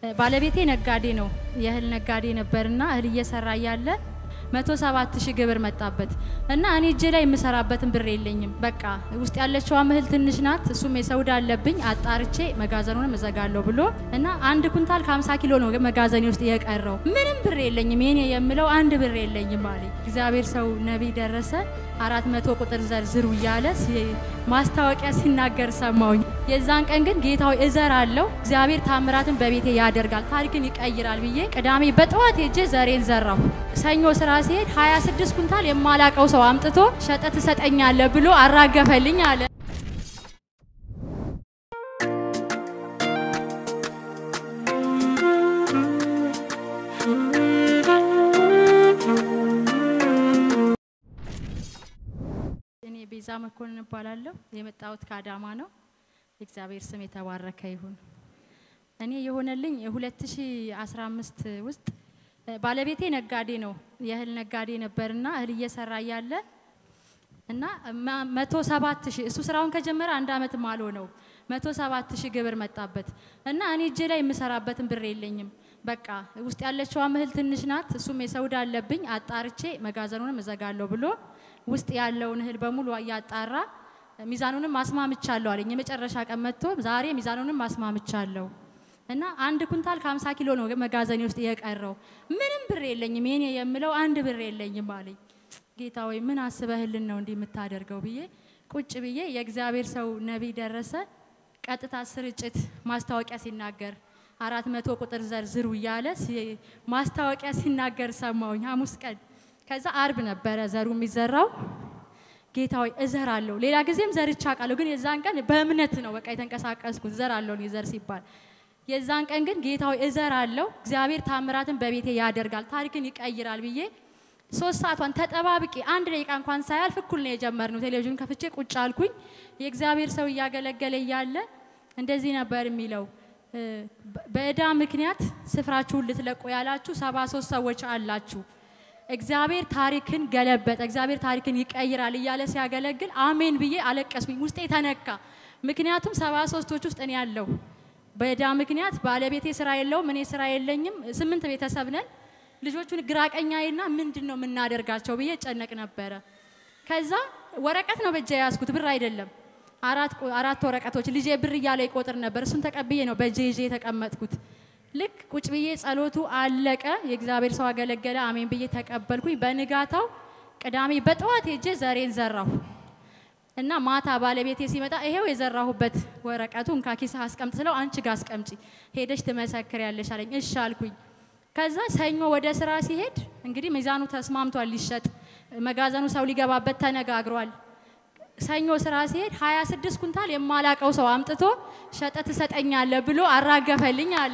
ባለቤቴ ነጋዴ ነው። የእህል ነጋዴ ነበርና እህል እየሰራ እያለ መቶ ሰባት ሺህ ግብር መጣበት እና እኔ እጄ ላይ የምሰራበትን ብር የለኝም። በቃ ውስጥ ያለችዋም እህል ትንሽ ናት። እሱም የሰውዳ አለብኝ አጣርቼ መጋዘኑንም እዘጋለሁ ብሎ እና አንድ ኩንታል ከ50 ኪሎ ነው መጋዘኔ ውስጥ የቀረው። ምንም ብር የለኝም የኔ የምለው አንድ ብር የለኝም አለኝ። እግዚአብሔር ሰው ነቢይ ደረሰ አራት መቶ ቁጥር ዘርዝሩ እያለ ማስታወቂያ ሲናገር ሰማውኝ። የዛን ቀን ግን ጌታዊ እዘር አለው እግዚአብሔር ታምራትን በቤቴ ያደርጋል ታሪክን ይቀይራል ብዬ ቅዳሜ በጠዋት ሄጄ ዘሬን ዘራሁ። ሰኞ ስራ ሲሄድ 26 ኩንታል የማላቀው ሰው አምጥቶ ሸጠ ትሰጠኛለ ብሎ አራገፈልኝ አለ። እኔ ቤዛ መኮንን እባላለሁ። የመጣሁት ከአዳማ ነው። የእግዚአብሔር ስም የተባረከ ይሁን። እኔ የሆነልኝ የ2015 ውስጥ ባለቤቴ ነጋዴ ነው። የእህል ነጋዴ ነበርና እህል እየሰራ እያለ እና መቶ ሰባት ሺህ እሱ ስራውን ከጀመረ አንድ አመትም አልሆነው መቶ ሰባት ሺህ ግብር መጣበት እና እኔ እጄ ላይ የምሰራበትን ብር የለኝም። በቃ ውስጥ ያለችዋ እህል ትንሽ ናት። እሱም የሰውዳ አለብኝ አጣርቼ መጋዘኑንም እዘጋለሁ ብሎ ውስጥ ያለውን እህል በሙሉ እያጣራ ሚዛኑንም ማስማምቻለሁ አለኝ። የመጨረሻ ቀን መጥቶ ዛሬ ሚዛኑንም ማስማምቻለሁ እና አንድ ኩንታል ከ50 ኪሎ ነው መጋዘኔ ውስጥ የቀረው። ምንም ብር የለኝም የኔ የምለው አንድ ብር የለኝም አለኝ። ጌታ ወይ ምን አስበህልን ነው እንዲህ የምታደርገው ብዬ ቁጭ ብዬ የእግዚአብሔር ሰው ነቢይ ደረሰ ቀጥታ ስርጭት ማስታወቂያ ሲናገር አራት መቶ ቁጥር ዘርዝሩ እያለ ማስታወቂያ ሲናገር ሰማውኝ ሐሙስ ቀን። ከዛ አርብ ነበረ ዘሩ የሚዘራው። ጌታ ሆይ እዘራለሁ። ሌላ ጊዜም ዘርቻ ቃለሁ፣ ግን የዛን ቀን በእምነት ነው በቃ የተንቀሳቀስኩት እዘራለሁ ዘር ሲባል የዛን ቀን ግን ጌታ ሆይ እዘራለሁ፣ እግዚአብሔር ታምራትን በቤቴ ያደርጋል፣ ታሪክን ይቀይራል ብዬ ሶስት ሰዓቷን ተጠባብቄ አንድ ደቂቃ እንኳን ሳያልፍ እኩል ነው የጀመርነው። ቴሌቪዥን ከፍቼ ቁጭ አልኩኝ። የእግዚአብሔር ሰው እያገለገለ እያለ እንደዚህ ነበር የሚለው በእዳ ምክንያት ስፍራችሁን ልትለቁ ያላችሁ ሰባ ሶስት ሰዎች አላችሁ። እግዚአብሔር ታሪክን ገለበጠ፣ እግዚአብሔር ታሪክን ይቀይራል እያለ ሲያገለግል አሜን ብዬ አለቀስኩኝ። ውስጤ ተነካ። ምክንያቱም ሰባ ሶስቶች ውስጥ እኔ ያለው በእዳ ምክንያት ባለቤቴ ስራ የለውም፣ እኔ ስራ የለኝም። ስምንት ቤተሰብ ነን። ልጆቹን ግራቀኛዬና ምንድን ነው የምናደርጋቸው ብዬ ጨነቅ ነበረ። ከዛ ወረቀት ነው በእጄ የያዝኩት ብር አይደለም። አራት ወረቀቶች ልጄ ብር እያለ ይቆጥር ነበር። እሱን ተቀብዬ ነው በእጄ ይዤ የተቀመጥኩት። ልክ ቁጭ ብዬ ጸሎቱ አለቀ። የእግዚአብሔር ሰው አገለገለ። አሜን ብዬ ተቀበልኩኝ። በንጋታው ቅዳሜ በጠዋት ሄጄ ዘሬን ዘራሁ እና ማታ ባለቤቴ ሲመጣ ይሄው የዘራሁበት ወረቀቱ እንካ ኪስህ አስቀምጥ ስለው አንቺ ጋር አስቀምጪ ሄደሽ ትመሰክሪያለሽ አለኝ። እሺ አልኩኝ። ከዛ ሰኞ ወደ ስራ ሲሄድ እንግዲህ ሚዛኑ ተስማምቷል ሊሸጥ መጋዘኑ ሰው ሊገባበት ተነጋግሯል። ሰኞ ስራ ሲሄድ 26 ኩንታል የማላቀው ሰው አምጥቶ ሸጠ ትሰጠኛለ ብሎ አራገፈልኝ አለ።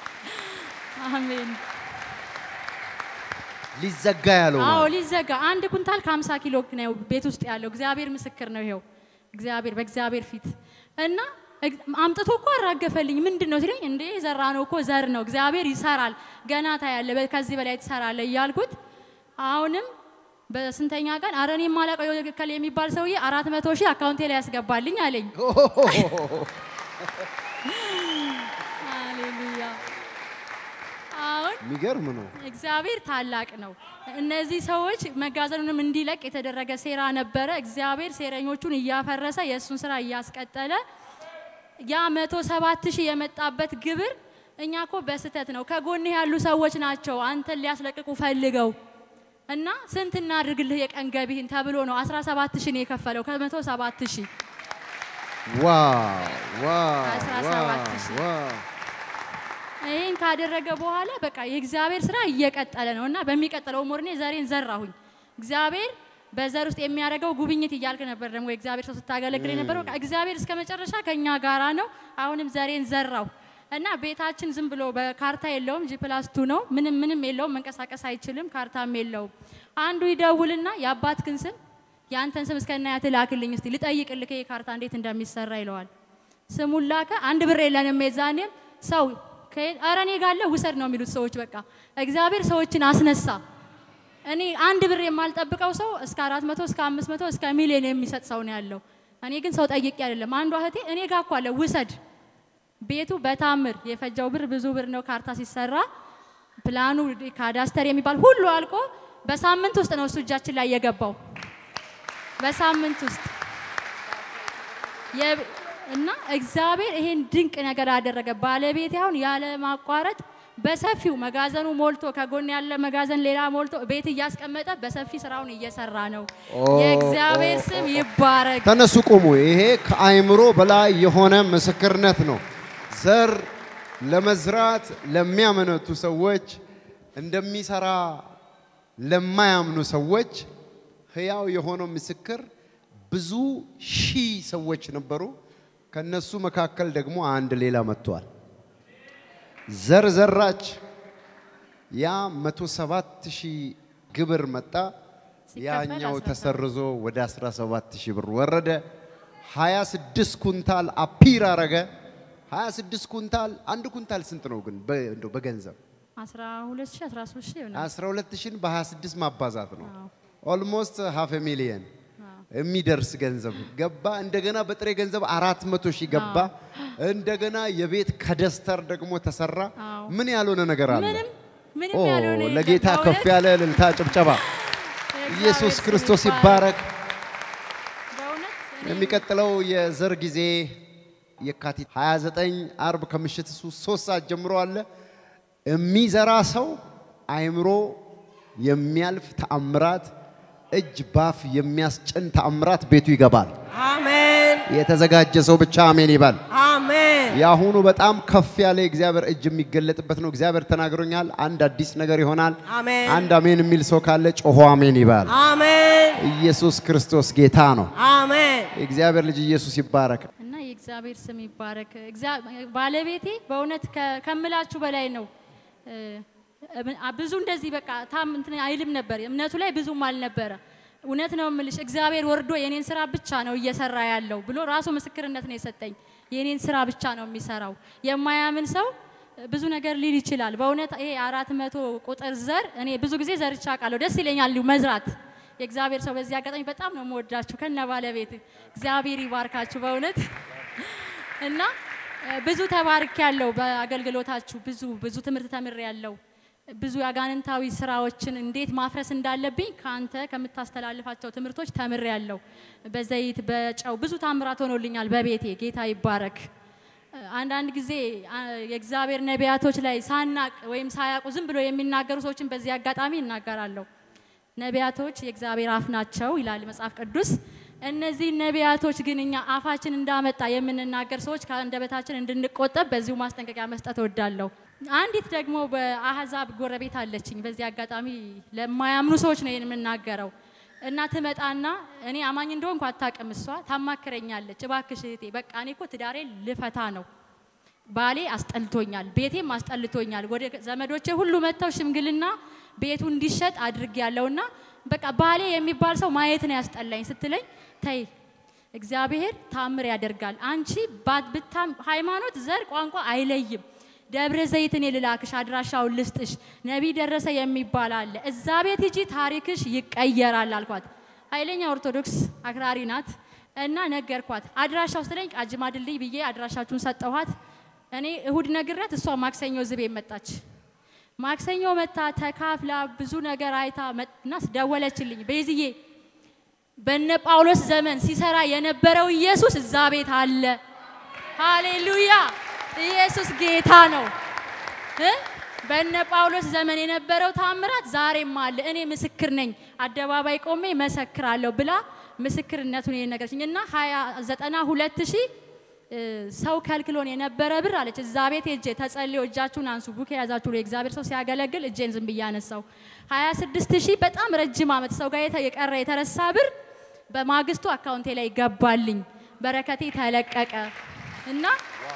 አሜን። ሊዘጋ ያለው አዎ ማለት ሊዘጋ አንድ ኩንታል ከ50 ኪሎ ነው ቤት ውስጥ ያለው። እግዚአብሔር ምስክር ነው። ይሄው እግዚአብሔር በእግዚአብሔር ፊት እና አምጥቶ እኮ አራገፈልኝ። ምንድን ነው ሲለኝ፣ እንዴ የዘራ ነው እኮ ዘር ነው፣ እግዚአብሔር ይሰራል፣ ገና ታያለ፣ ከዚህ በላይ ትሰራለ እያልኩት አሁንም በስንተኛ ቀን አረ እኔ የማላውቀው የከል የሚባል ሰውዬ አራት መቶ ሺህ አካውንቴ ላይ ያስገባልኝ አለኝ። ሃሌሉያ። አሁን የሚገርም ነው። እግዚአብሔር ታላቅ ነው። እነዚህ ሰዎች መጋዘኑንም እንዲለቅ የተደረገ ሴራ ነበረ። እግዚአብሔር ሴረኞቹን እያፈረሰ የእሱን ስራ እያስቀጠለ ያ መቶ ሰባት ሺህ የመጣበት ግብር እኛ እኮ በስተት ነው ከጎንህ ያሉ ሰዎች ናቸው አንተን ሊያስለቅቁ ፈልገው እና ስንት እናድርግልህ የቀን ገቢህን ተብሎ ነው 17 ሺህ ነው የከፈለው ከመቶ ሰባት ሺህ ዋው ዋው አስራ ዋው ሰባት ሺህ። ዋው ይህን ካደረገ በኋላ በቃ የእግዚአብሔር ስራ እየቀጠለ ነው እና በሚቀጥለው ሞርኔ ዘሬን ዘራሁኝ። እግዚአብሔር በዘር ውስጥ የሚያደርገው ጉብኝት እያልክ ነበር ደግሞ የእግዚአብሔር ሰው ስታገለግል የነበረው። በቃ እግዚአብሔር እስከ መጨረሻ ከኛ ጋራ ነው። አሁንም ዘሬን ዘራሁ እና ቤታችን ዝም ብሎ በካርታ የለውም፣ ጂ ፕላስ ቱ ነው። ምንም ምንም የለውም፣ መንቀሳቀስ አይችልም፣ ካርታም የለውም። አንዱ ይደውልና የአባትህን ስም የአንተን ስም እስከና ያት ላክልኝ እስቲ ልጠይቅልህ ይሄ ካርታ እንዴት እንደሚሰራ ይለዋል። ስሙን ላከ። አንድ ብር የለንም የዛኔም ሰው ከየት- ኧረ እኔ ጋር አለ ውሰድ ነው የሚሉት ሰዎች። በቃ እግዚአብሔር ሰዎችን አስነሳ። እኔ አንድ ብር የማልጠብቀው ሰው እስከ አራት መቶ እስከ አምስት መቶ እስከ ሚሊዮን የሚሰጥ ሰው ነው ያለው። እኔ ግን ሰው ጠይቄ አይደለም። አንዷ እህቴ እኔ ጋር እኮ አለ ውሰድ ቤቱ በታምር የፈጀው ብር ብዙ ብር ነው። ካርታ ሲሰራ ፕላኑ ካዳስተር የሚባል ሁሉ አልቆ በሳምንት ውስጥ ነው እሱ እጃችን ላይ የገባው። በሳምንት ውስጥ የ- እና እግዚአብሔር ይሄን ድንቅ ነገር አደረገ። ባለቤቴ አሁን ያለ ማቋረጥ በሰፊው መጋዘኑ ሞልቶ ከጎን ያለ መጋዘን ሌላ ሞልቶ ቤት እያስቀመጠ በሰፊ ስራውን እየሰራ ነው። የእግዚአብሔር ስም ይባረክ። ተነሱ ቁሙ። ይሄ ከአይምሮ በላይ የሆነ ምስክርነት ነው። ዘር ለመዝራት ለሚያመነቱ ሰዎች እንደሚሰራ ለማያምኑ ሰዎች ህያው የሆነው ምስክር ብዙ ሺህ ሰዎች ነበሩ። ከነሱ መካከል ደግሞ አንድ ሌላ መጥቷል። ዘር ዘራች። ያ መቶ ሰባት ሺህ ግብር መጣ። ሲከፈል ያኛው 17 ተሰርዞ ወደ 17 ሺህ ብር ወረደ። 26 ኩንታል አፒር አረገ። 26 ኩንታል አንድ ኩንታል ስንት ነው ግን በ- እንደው በገንዘብ 12 ሺህ 13 ሺህ ይሆናል። 12 ሺህን በ26 ማባዛት ነው። አዎ። ኦልሞስት ሃፍ ሚሊየን አዎ። የሚደርስ ገንዘብ ገባ። እንደገና በጥሬ ገንዘብ አራት መቶ ሺህ ገባ። እንደገና የቤት ከደስተር ደግሞ ተሰራ። አዎ። ምን ያልሆነ ነገር አለ? ምንም ምንም ኦ ያልሆነ የለም። ለጌታ በእውነት ከፍ ያለ እልልታ ጭብጨባ። የእግዚአብሔር ኢየሱስ ስም ክርስቶስ ይባረክ። በእውነት እኔ የሚቀጥለው የዘር ጊዜ የካቲት 29 አርብ ከምሽት እሱ ሶስት ሰዓት ጀምሮ አለ። የሚዘራ ሰው አይምሮ የሚያልፍ ተአምራት፣ እጅ ባፍ የሚያስጭን ተአምራት ቤቱ ይገባል። አሜን የተዘጋጀ ሰው ብቻ አሜን ይባል። አሜን የአሁኑ በጣም ከፍ ያለ የእግዚአብሔር እጅ የሚገለጥበት ነው። እግዚአብሔር ተናግሮኛል። አንድ አዲስ ነገር ይሆናል። አሜን አንድ አሜን የሚል ሰው ካለ ጮሆ አሜን ይባል። አሜን ኢየሱስ ክርስቶስ ጌታ ነው። አሜን የእግዚአብሔር ልጅ ኢየሱስ ይባረክ። እና የእግዚአብሔር ስም ይባረክ። እግዚአ- ባለቤቴ በእውነት ከ- ከምላችሁ በላይ ነው። እ፣ እ፣ ብዙ እንደዚህ በቃ ታም እንትን አይልም ነበር። እምነቱ ላይ ብዙም አልነበረ። እውነት ነው የምልሽ እግዚአብሔር ወርዶ የኔን ስራ ብቻ ነው እየሰራ ያለው ብሎ ራሱ ምስክርነት ነው የሰጠኝ። የኔን ስራ ብቻ ነው የሚሰራው። የማያምን ሰው ብዙ ነገር ሊል ይችላል። በእውነት ይሄ አራት መቶ ቁጥር ዘር እኔ ብዙ ጊዜ ዘርቻ ቃለሁ። ደስ ይለኛል እንዲሁ መዝራት። የእግዚአብሔር ሰው በዚህ አጋጣሚ በጣም ነው የምወዳችሁ ከነ ባለቤት እግዚአብሔር ይባርካችሁ በእውነት እና እ፣ ብዙ ተባርክ ያለው በአገልግሎታችሁ ብዙ ብዙ ትምህርት ተምር ያለው ብዙ የአጋንንታዊ ስራዎችን እንዴት ማፍረስ እንዳለብኝ ከአንተ ከምታስተላልፋቸው ትምህርቶች ተምር ያለው በዘይት በጨው ብዙ ታምራት ሆኖልኛል በቤቴ ጌታ ይባረክ። እ፣ አንዳንድ ጊዜ አ፣ የእግዚአብሔር ነቢያቶች ላይ ሳናቅ ወይም ሳያውቁ ዝም ብሎ የሚናገሩ ሰዎችን በዚህ አጋጣሚ እናገራለሁ። ነቢያቶች የእግዚአብሔር አፍ ናቸው ይላል መጽሐፍ ቅዱስ። እነዚህ ነቢያቶች ግን እኛ አፋችን እንዳመጣ የምንናገር ሰዎች ከአንደበታችን እንድንቆጠብ በዚሁ ማስጠንቀቂያ መስጠት እወዳለሁ። አንዲት ደግሞ በአህዛብ ጎረቤት አለችኝ። በዚህ አጋጣሚ ለማያምኑ ሰዎች ነው ይህን የምናገረው እና ትመጣና እኔ አማኝ እንደሆንኩ አታውቅም። እሷ ታማክረኛለች። እባክሽ እህቴ በቃ እኔ እኮ ትዳሬ ልፈታ ነው ባሌ አስጠልቶኛል፣ ቤቴም አስጠልቶኛል። ወደ ዘመዶቼ ሁሉ መጥተው ሽምግልና ቤቱ እንዲሸጥ አድርግ ያለውና በቃ ባሌ የሚባል ሰው ማየት ነው ያስጠላኝ ስትለኝ፣ ተይ እግዚአብሔር ታምር ያደርጋል። አንቺ ባት- ብታም ሃይማኖት፣ ዘር፣ ቋንቋ አይለይም። ደብረ ዘይት እኔ ልላክሽ፣ አድራሻውን ልስጥሽ። ነቢይ ደረሰ የሚባል አለ። እዛ ቤት ሂጂ፣ ታሪክሽ ይቀየራል አልኳት። ኃይለኛ ኦርቶዶክስ አክራሪ ናት እና ነገርኳት። አድራሻው ስትለኝ ቃጂማ ድልድይ ብዬ አድራሻችሁን ሰጠኋት። እኔ እሁድ ነግሬያት እሷ ማክሰኞ ዝቤ መጣች። ማክሰኞ መታ ተካፍላ ብዙ ነገር አይታ መጥና ደወለችልኝ። ቤዝዬ በነ ጳውሎስ ዘመን ሲሰራ የነበረው ኢየሱስ እዛ ቤት አለ። ሃሌሉያ! ኢየሱስ ጌታ ነው እ በነ ጳውሎስ ዘመን የነበረው ታምራት ዛሬም አለ። እኔ ምስክር ነኝ፣ አደባባይ ቆሜ መሰክራለሁ ብላ ምስክርነቱን የነገረችኝ እና ሀያ ዘጠና ሁለት ሺህ እ፣ ሰው ከልክሎን የነበረ ብር አለች። እዛ ቤት ሄጄ ተጸልዮ እጃችሁን አንሱ ቡክ የያዛችሁ ብሎ የእግዚአብሔር ሰው ሲያገለግል እጄን ዝም ብዬ አነሳው። 26 ሺህ በጣም ረጅም ዓመት ሰው ጋር የተ- የቀረ የተረሳ ብር በማግስቱ አካውንቴ ላይ ገባልኝ። በረከቴ ተለቀቀ እና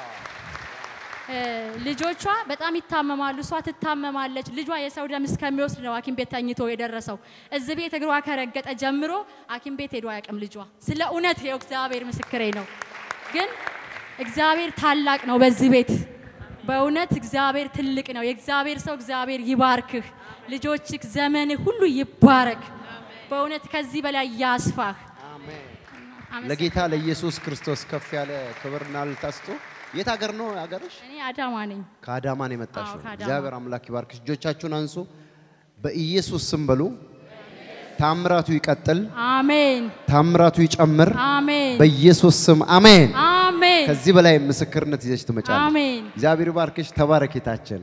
እ፣ ልጆቿ በጣም ይታመማሉ። እሷ ትታመማለች። ልጇ የሰው ደም እስከሚወስድ ነው ሐኪም ቤት ተኝቶ የደረሰው። እዚህ ቤት እግሯ ከረገጠ ጀምሮ ሐኪም ቤት ሄዶ አያውቅም ልጇ። ስለ እውነት ይኸው እግዚአብሔር ምስክሬ ነው። ግን እግዚአብሔር ታላቅ ነው በዚህ ቤት በእውነት እግዚአብሔር ትልቅ ነው። የእግዚአብሔር ሰው እግዚአብሔር ይባርክህ። ልጆችህ ዘመንህ ሁሉ ይባረክ። በእውነት ከዚህ በላይ ያስፋህ። አመሰግናለሁ። ለጌታ ለኢየሱስ ክርስቶስ ከፍ ያለ ክብርና እልልታ ስጡ። የት ሀገር ነው ሀገርሽ? እኔ አዳማ ነኝ። ከአዳማ ነው የመጣሽው። አዎ፣ ከአዳማ። እግዚአብሔር አምላክ ይባርክሽ። እጆቻችሁን አንሱ። በኢየሱስ ስም በሉ። ታምራቱ ይቀጥል፣ አሜን ታምራቱ ይጨምር። አሜን በኢየሱስ ስም አሜን። አሜን ከዚህ በላይ ምስክርነት ይዘሽ ትመጫለሽ። አሜን። እግዚአብሔር ይባርክሽ። ተባረኬታችን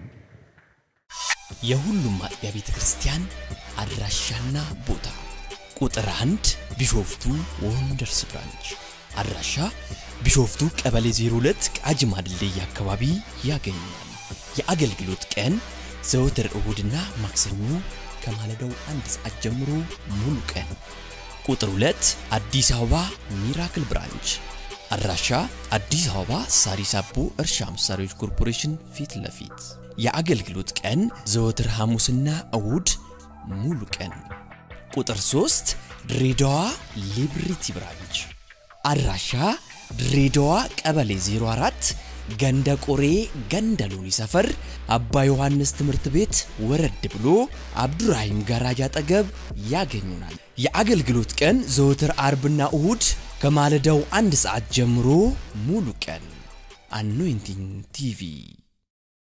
የሁሉም አጥቢያ ቤተ ክርስቲያን አድራሻና ቦታ ቁጥር አንድ ቢሾፍቱ ወንደርስ ብራንች አድራሻ ቢሾፍቱ ቀበሌ 02 ቃጂማ ድልድይ አካባቢ ያገኛል። የአገልግሎት ቀን ዘወትር እሁድና ማክሰኞ ከማለዳው አንድ ሰዓት ጀምሮ ሙሉ ቀን። ቁጥር 2 አዲስ አበባ ሚራክል ብራንች አድራሻ አዲስ አበባ ሳሪስ አቦ እርሻ መሳሪያዎች ኮርፖሬሽን ፊት ለፊት የአገልግሎት ቀን ዘወትር ሐሙስና እሁድ ሙሉ ቀን። ቁጥር 3 ድሬዳዋ ሊብሪቲ ብራንች አድራሻ ድሬዳዋ ቀበሌ 04 ገንደ ቆሬ ገንደ ሎኒ ሰፈር አባ ዮሐንስ ትምህርት ቤት ወረድ ብሎ አብዱራሂም ጋራጅ አጠገብ ያገኙናል። የአገልግሎት ቀን ዘወትር አርብና እሁድ ከማለዳው አንድ ሰዓት ጀምሮ ሙሉ ቀን። አኖይንቲንግ ቲቪ